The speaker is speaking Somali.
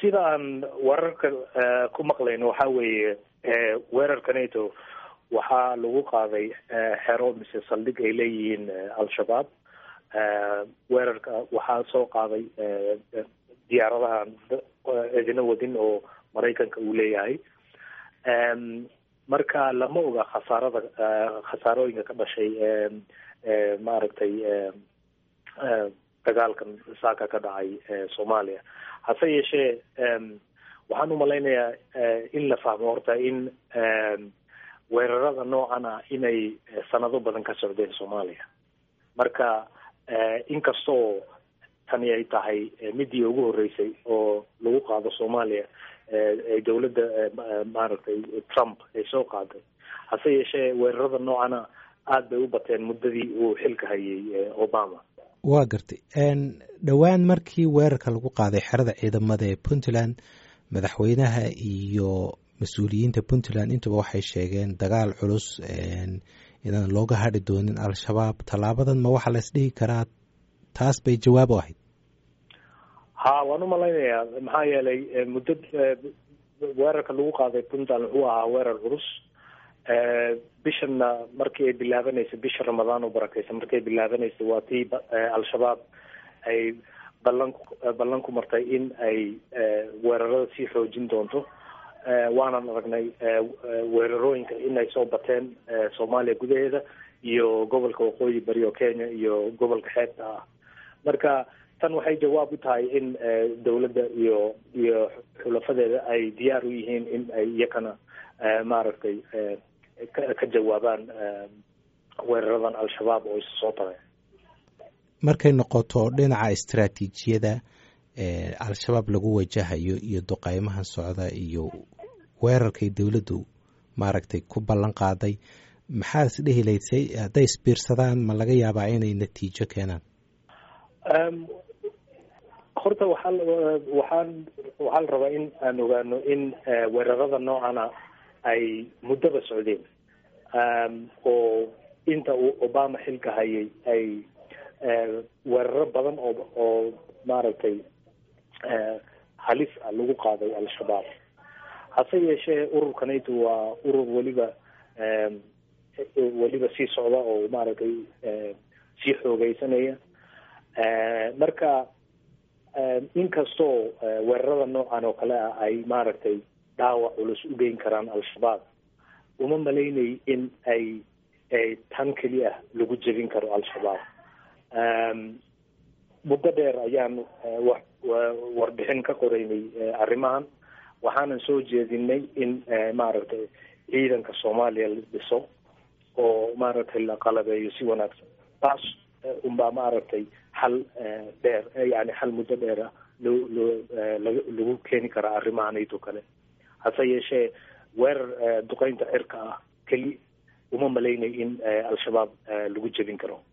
sida aan wararka ku maqlayno waxa weeye weerarka nato waxaa lagu qaaday xero mise saldhig ay leeyihiin al-shabaab weerarka waxaa soo qaaday diyaaradahan idina wadin oo maraykanka uu leeyahay marka lama oga khasaarada khasaarooyinka ka dhashay maaragtay dagaalkan saaka ka dhacay soomaaliya hase yeeshee waxaan umalaynayaa in la fahmo horta in weerarada noocan ah inay sanado badan ka socdeen soomaaliya marka inkastoo tani ay tahay midii ugu horeysay oo lagu qaado soomaaliya dowladda maaragtay trump ay soo qaaday hase yeeshee weerarada noocana aada bay u bateen muddadii uu xilka hayay obama waa gartay dhowaan markii weerarka lagu qaaday xerada ciidamada ee puntland madaxweynaha iyo mas-uuliyiinta puntland intaba waxay sheegeen dagaal culus inaan looga hadhi doonin al-shabaab tallaabadan ma waxaa la isdhihi karaa taas bay jawaab u ahayd ha waan umalaynayaa maxaa yeelay muddo weerarka lagu qaaday puntland wuxuu ahaa weerar culus bishanna markii ay bilaabanaysa bisha ramadaan oo barakeysa markii ay bilaabanaysa waa tii al-shabaab ay ballan ballan ku martay in ay weerarada sii xoojin doonto waanan aragnay weerarooyinka inay soo bateen soomaaliya gudaheeda iyo gobolka waqooyi bari oo kenya iyo gobolka xeebta ah marka tan waxay jawaab u tahay in dowladda iyo iyo xulafadeeda ay diyaar u yihiin in ay iyakana maaragtay ka jawaabaan weeraradan al-shabaab oo isa soo taray markay noqoto dhinaca istaraatiijiyada al-shabaab lagu wajahayo iyo duqeymahan socda iyo weerarkay dowladdu maaragtay ku ballan qaaday maxaa is dhehi laysay hadday isbiirsadaan ma laga yaabaa inay natiijo keenaan horta waxaa waxaan waxaa la rabaa in aan ogaano in weerarada noocana ay muddaba socdeen oo inta uu obama xilka hayay ay weeraro badan oo oo maaragtay halis ah lagu qaaday al-shabaab hase yeeshee ururka nato waa urur weliba weliba sii socda oo maaragtay sii xoogeysanaya marka inkastoo weerarada noocan oo kale ah ay maaragtay dhaawac culus u geyn karaan al-shabaab uma malaynay in ay ay tan keli ah lagu jebin karo al-shabaab muddo dheer ayaan wa warbixin ka qoreynay arrimahan waxaanan soo jeedinay in maaragtay ciidanka soomaaliya la dhiso oo maaragtay la qalabeeyo si wanaagsan taas unbaa maaragtay xal dheer yani xal muddo dheera loo loo lagu keeni karaa arrimaha nato kale hase yeeshee weerar duqeynta cirka ah keli uma malaynay in al-shabaab lagu jebin karo